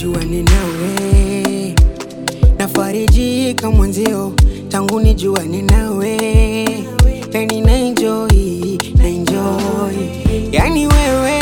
nijua ninawe, nafarijika mwenzio tangu nijua ninawe, yani na enjoy, na enjoy, yani wewe,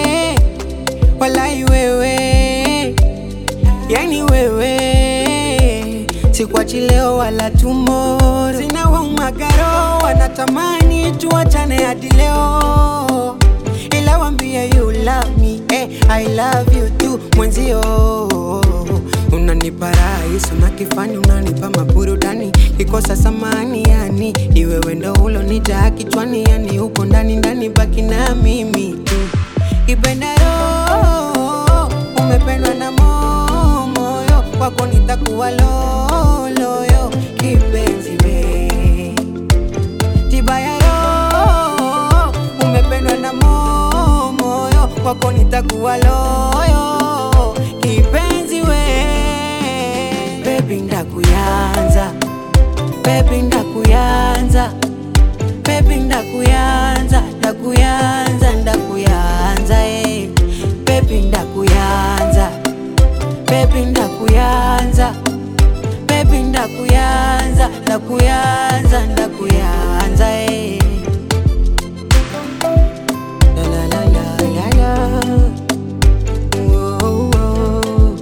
walai wewe, yani wewe, sikwachi leo wala tomorrow, sina waumagaro wanatamani tuachane hadi leo ila wambie you love me eh, I love you too mwenzio unanipa rahisi unakifanya unanipa maburudani kikosa samani yani ni wewe ndo ulonijaa kichwani yani uko ndani ndani baki na mimi tu kipenda roho umependwa na mo- moyo wako nitakuwa loloyo kipenzi we tiba ya roho umependwa na mo- moyo wako nitakuwa loyo kipenzi we bebi ndakuyanza bebi ndakuyanza bebi ndakuyanza ndakuyanza ndakuyanza eh. bebi ndakuyanza bebi ndakuyanza bebi ndakuyanza ndakuyanza ndakuyanza eh. La la la la la la. Whoa, whoa.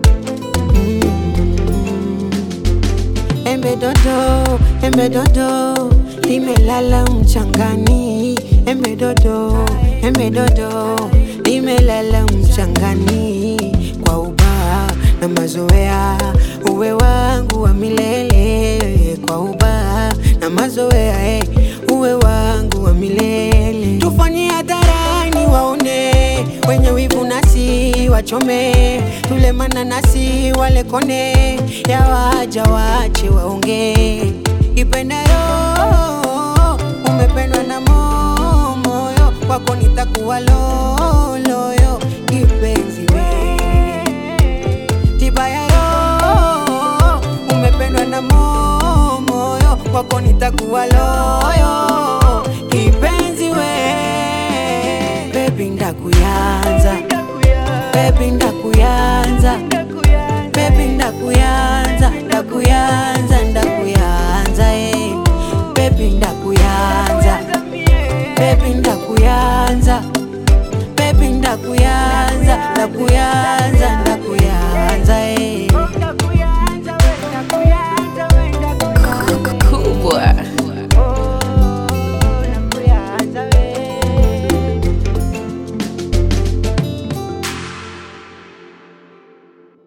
Mm. Embe dodo, embe dodo, limelala mchangani. Embe dodo, embe dodo, limelala mchangani. Kwa ubaa na mazoea, uwe wangu wa milele. Kwa ubaa na mazoea, eh, uwe wangu wa milele. Tufanye hadharani waone wenye wivu nasi wachome, tule mananasi wale kone, ya waja wache waongee. Ipenda roho umependwa na mo- moyo wako nitakuwa loloyo kipenzi we tiba ya roho umependwa na mo- moyo wako nitakuwa loyo kipenzi we bebi ndakuyanza bebi ndakuyanza bebi ndakuyanza ndakuyanza ndakuyanza eh. bebi ndakuyanza bebi ndakuyanza bebi ndakuyanza ndakuyanza ndakuyanza